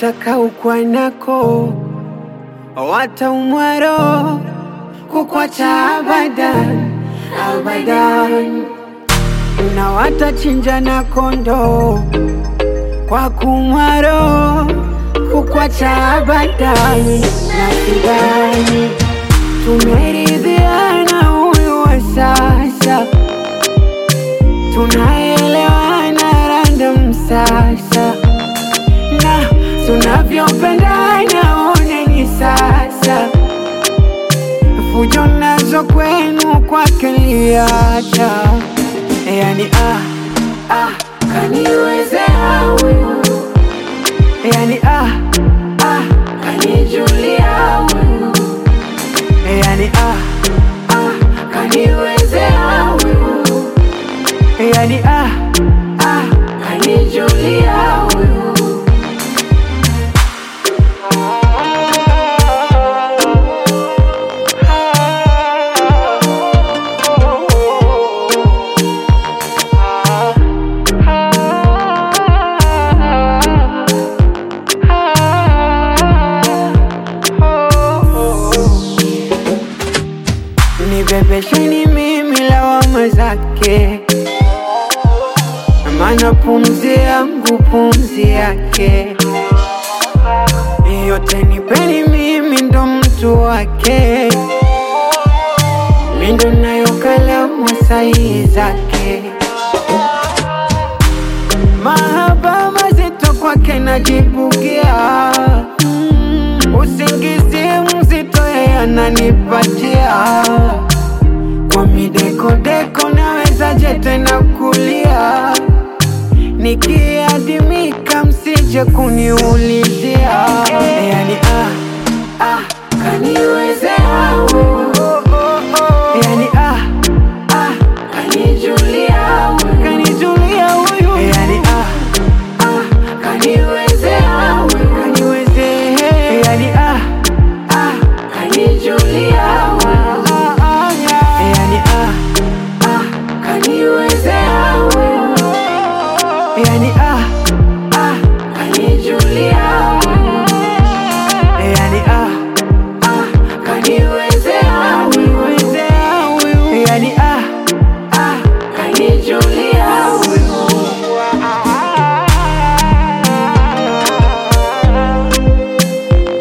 nataka ukwanako wataumwaro kukwacha abadan abadan na watachinja na kondo kwa kumwaro kukwacha abadan na sidani tumeridhiana huyu wa sasa tunaelewana random sasa na tunavyopendana oneni sasa fujo nazo kwenu kwake liacha yani ah, ah, kaniwezea huyu yani ah, ah, kanijulia huyu yani ah, ah, kaniwezea huyu yani ah, ah, kanijulia huyu nibebesheni mimi lawama zake, maana pumzi yangu pumzi yake, yote nipeni mimi ndo mtu wake, mi ndo nayo kalamu sahihi zake, mahaba mazito kwake najibugia mm, usingizi mzito yeye ananipatia kwa midekodeko nawezaje tena kulia nikiadimika msije kuniulizia yani ah, ah, kaniwezea